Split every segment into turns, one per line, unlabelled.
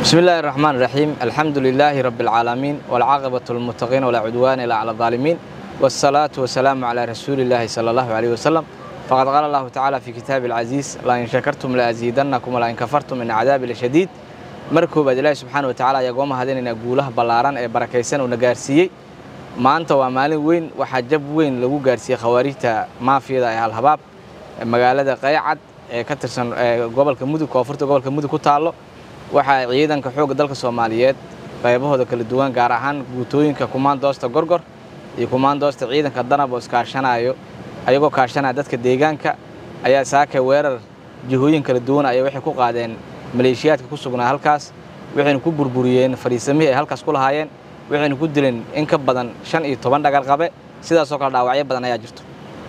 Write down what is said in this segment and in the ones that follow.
بسم الله الرحمن الرحيم الحمد لله رب العالمين والعاقبة للمتقين ولا عدوان إلا على الظالمين والصلاة والسلام على رسول الله صلى الله عليه وسلم فقد قال الله تعالى في كتاب العزيز لئن شكرتم لأزيدنكم ولئن كفرتم من عذاب لشديد markoobaad ilaahi subxaana watacaala ayaa gooma hadinayna guulaha ballaaran ee barakaysan uuna gaarsiiyey maanta waa maalin weyn waxaa jab weyn lagu gaarsiiyey khawaarijta maafiyada ee halhabaab magaalada qaycad ee ka tirsan gobolka mudug koonfurta gobolka mudug ku taallo waxaa ciidanka xoogga dalka soomaaliyeed qaybahooda kala duwan gaar ahaan guutooyinka kumaandoosta gorgor iyo kumaandoosta ciidanka danab oo iskaashanayo ayagoo kaashanaya dadka deegaanka ayaa saakay weerar jihooyin kala duwan ayaa waxay ku qaadeen maleeshiyaadka ku sugnaa halkaas waxayna ku burburiyeen fariisamihii ay halkaas ku lahaayeen waxayna ku dileen in ka badan shan iyo toban dhagar qabe sidaasoo kale dhaawacyo badan ayaa jirto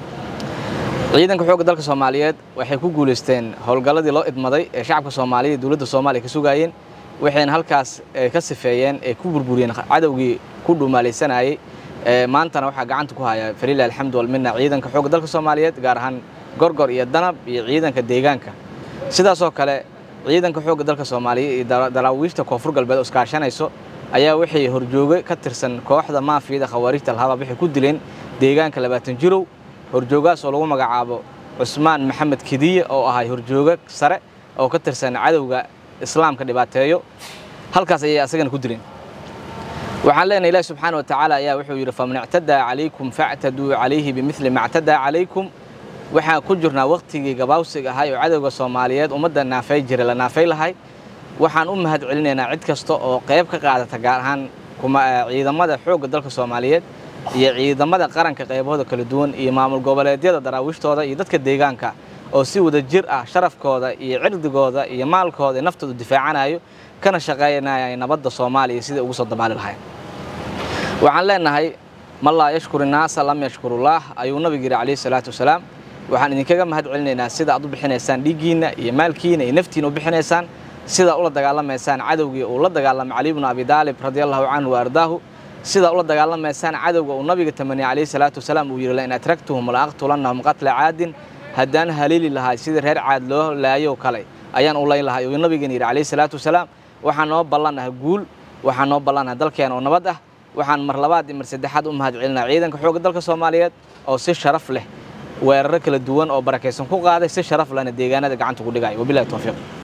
ciidanka xoogga dalka soomaaliyeed waxay ku guulaysteen howlgalladii loo idmaday ee shacabka soomaaliya iyo dowladda soomaaliya ka sugaayeen waxayna halkaas ka sifeeyeen ee ku burburiyeen cadowgii ku dhumaalaysanayey maantana waxaa gacanta ku haya falilah alxamdu walmina ciidanka xoogga dalka soomaaliyeed gaar ahaan gorgor iyo danab iyo ciidanka deegaanka sidaasoo kale ciidanka xoogga dalka soomaaliya iyo daraawiishta koonfur galbeed oo iskaashanayso ayaa waxay horjooge ka tirsan kooxda maafiyada khawaarijta alhabaab waxay ku dileen deegaanka labaatan jirow horjoogaas oo lagu magacaabo cusmaan maxamed kediye oo ahay horjooge sare oo ka tirsan cadowga islaamka dhibaateeyo halkaas ayay asagana ku dileen waxaan leenahay ilahi subxaana watacaala ayaa wuxuu yidhi faman ictadaa calaykum factaduu calayhi bimidli ma ctadaa calaykum waxaan ku jirnaa wakhtigii gabaawsiga ahay oo cadowga soomaaliyeed ummadda naafay jira la naafay lahay waxaan u mahad celinaynaa cid kasta oo qayb ka qaadata gaar ahaan ciidamada xoogga dalka soomaaliyeed iyo ciidamada qaranka qaybahooda kala duwan iyo maamul goboleedyada daraawiishtooda iyo dadka deegaanka oo si wada jir ah sharafkooda iyo cirdigooda iyo maalkooda naftooda difaacanayo kana shaqaynaya nabadda soomaaliya sidai ugu soo dabaali lahayn waxaan leenahay man laa yashkur innaasa lam yashkurullaah ayuu nabigu yidhi calayhi salaatu wasalaam waxaan idinkaga mahad celinaynaa sida aad u bixinaysaan dhiiggiinna iyo maalkiina iyo naftiina u bixinaysaan sidaa ula dagaalamaysaan cadowgii uu la dagaalamay cali bnu abi daalib radia allahu canhu wa ardaahu sidaa ula dagaalamaysaan cadowga uu nabiga tamaniyey calayhi salaatu wasalaam uu yidhi lain atragtuhum la aqtulannahum qatla caadin haddaan haliili lahay sidii reer caad loo laayow kale ayaan u layn lahay uu nabigan yidhi calayhi salaatu wasalaam waxaan noo ballannaha guul waxaan noo ballannaha dalkeena oo nabad ah waxaan mar labaad iyo mar saddexaad u mahad celinaa ciidanka xoogga dalka soomaaliyeed oo si sharaf leh weeraro kala duwan oo barakaysan ku qaaday si sharaf lehna deegaanada gacanta ku dhigaya wabilahi towfiiq